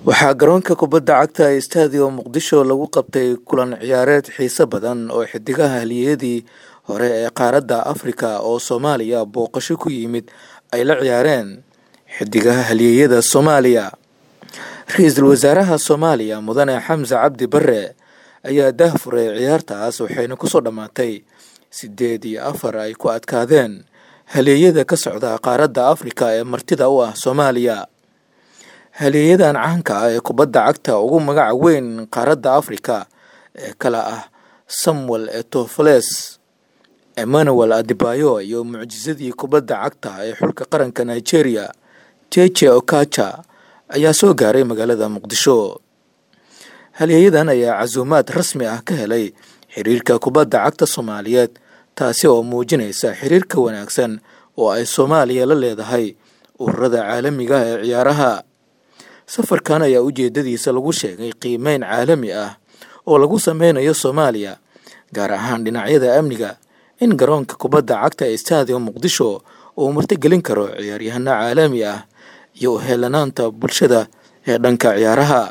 waxaa garoonka kubadda cagta ee stadium muqdisho lagu qabtay kulan ciyaareed xiiso badan oo xidigaha haliyadii hore ee qaaradda afrika oo soomaaliya booqasho ku yimid ay la ciyaareen xidigaha haliyeyada soomaaliya ra-iisul wasaaraha soomaaliya mudane xamse cabdi bare ayaa daahfuray ciyaartaas waxayna kusoo dhammaatay sideed iyo afar ay ku adkaadeen haleeyada ka socda qaaradda afrika ee martida u ah soomaaliya haleeyadan caanka ah ee kubadda cagta ugu magaca weyn qaaradda afrika ee kala ah samuel etofoles emmanuel adibayo iyo mucjisadii kubadda cagta ee xulka qaranka nigeria jeje okaja ayaa soo gaaray magaalada muqdisho halyeeyadan ayaa casuumaad rasmi ah ka helay xiriirka kubadda cagta soomaaliyeed taasi oo muujinaysa xiriirka wanaagsan oo ay soomaaliya la leedahay ururada caalamiga ee ciyaaraha safarkan ayaa ujeedadiisa lagu sheegay qiimeyn caalami ah oo lagu sameynayo soomaaliya gaar ahaan dhinacyada amniga in garoonka kubadda cagta ee stadium muqdisho uu martigelin karo ciyaaryahano caalami ah iyo uheelanaanta bulshada ee dhanka ciyaaraha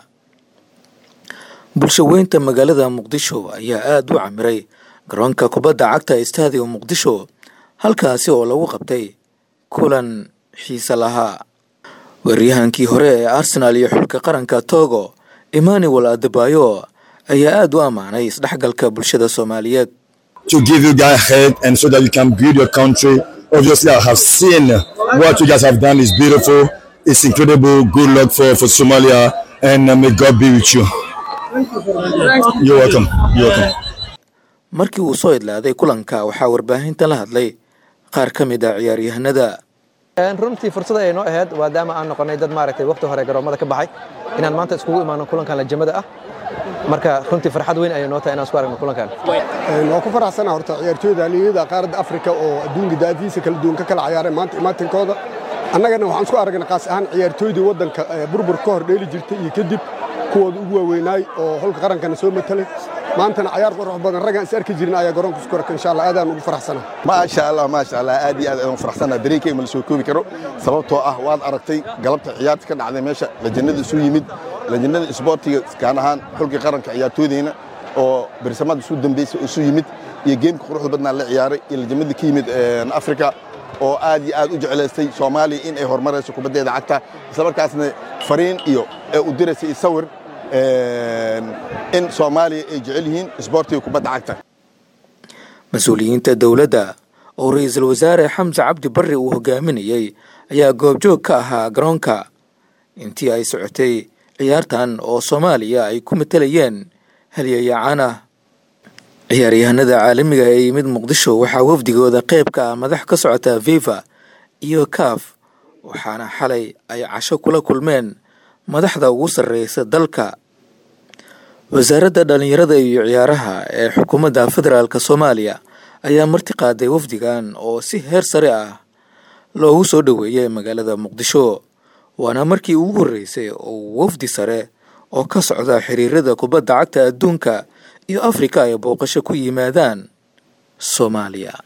bulsho weynta magaalada muqdisho ayaa aada u camiray garoonka kubadda cagta ee stadium muqdisho halkaasi oo lagu qabtay kulan xiise lahaa weeryahankii hore ee arsenaal iyo xulka qaranka togo emmanuel adebayo ayaa aada u ammaanay isdhexgalka bulshada soomaaliyeed to give you guys head and so that you can build your country. Obviously, I have seen what you guys have done is beautiful. It's incredible. Good luck for, for Somalia and uh, may God be with you. You're welcome. You're welcome. markii uu soo idlaaday kulanka waxaa warbaahinta la hadlay qaar ka mid a ciyaaryahanada runtii fursad ayay noo ahayd maadaama aan noqonnay dad maaragtay waqti hore garoomada ka baxay inaan maanta iskugu imaano kulankan lajamada ah marka runtii farxad weyn ayay noo tahay inaan isku aragno kulankan waan ku faraxsana horta ciyaartooyda haliyada qaaradda afrika oo adduunka daafiisa kala duwan ka kala ciyaareen maanta imaatinkooda annagana waxaan isku aragnay qaas ahaan ciyaartooydii waddanka burbur ka hor dheeli jirtay iyo kadib kuwooda ugu waaweynaay oo holka qarankana soo matalay maantana cayaar qurux badan raggaan is arki jirin ayaa garoonka isku arka insha allah aadaan ugu faraxsana maasha allah maasha allah aad iyo aad ayaan faraxsana dareenkayga ma la soo koobi karo sababtoo ah waad aragtay galabta ciyaarta ka dhacday meesha lajannada isu yimid lajannada isboortiga kaan ahaan xulkii qaranka ciyaartooydayna oo berisamada isu dambaysa isu yimid iyo geemka quruxda badnaa la ciyaaray iyo lajamadii ka yimid afrika oo aad iyo aad u jeclaystay soomaaliya in ay horumarayso kubaddeeda cagta isla markaasna fariin iyo ee u diraysay sawir in soomaaliya ay jecel yihiin isboortiga kubadda cagta mas-uuliyiinta dowladda oo ra-iisul wasaare xamse cabdi barre uu hogaaminayey ayaa goobjoog ka ahaa garoonka intii ay socotay ciyaartan oo soomaaliya ay ku matalayeen halyeeyacaan ah ciyaaryahanada caalamiga ee yimid muqdisho waxaa wafdigooda qayb ka ah madax ka socota viva iyo kaaf waxaana xalay ay casho kula kulmeen madaxda ugu sarreysa dalka wasaaradda dhallinyarada iyo ciyaaraha ee xukuumadda federaalk soomaaliya ayaa marti qaaday wafdigan oo si heer sare ah loogu soo dhoweeyay magaalada muqdisho waana markii ugu horreysay oo wafdi sare oo ka socda xiriirada kubadda cagta adduunka iyo afrika ay booqasho ku yimaadaan soomaaliya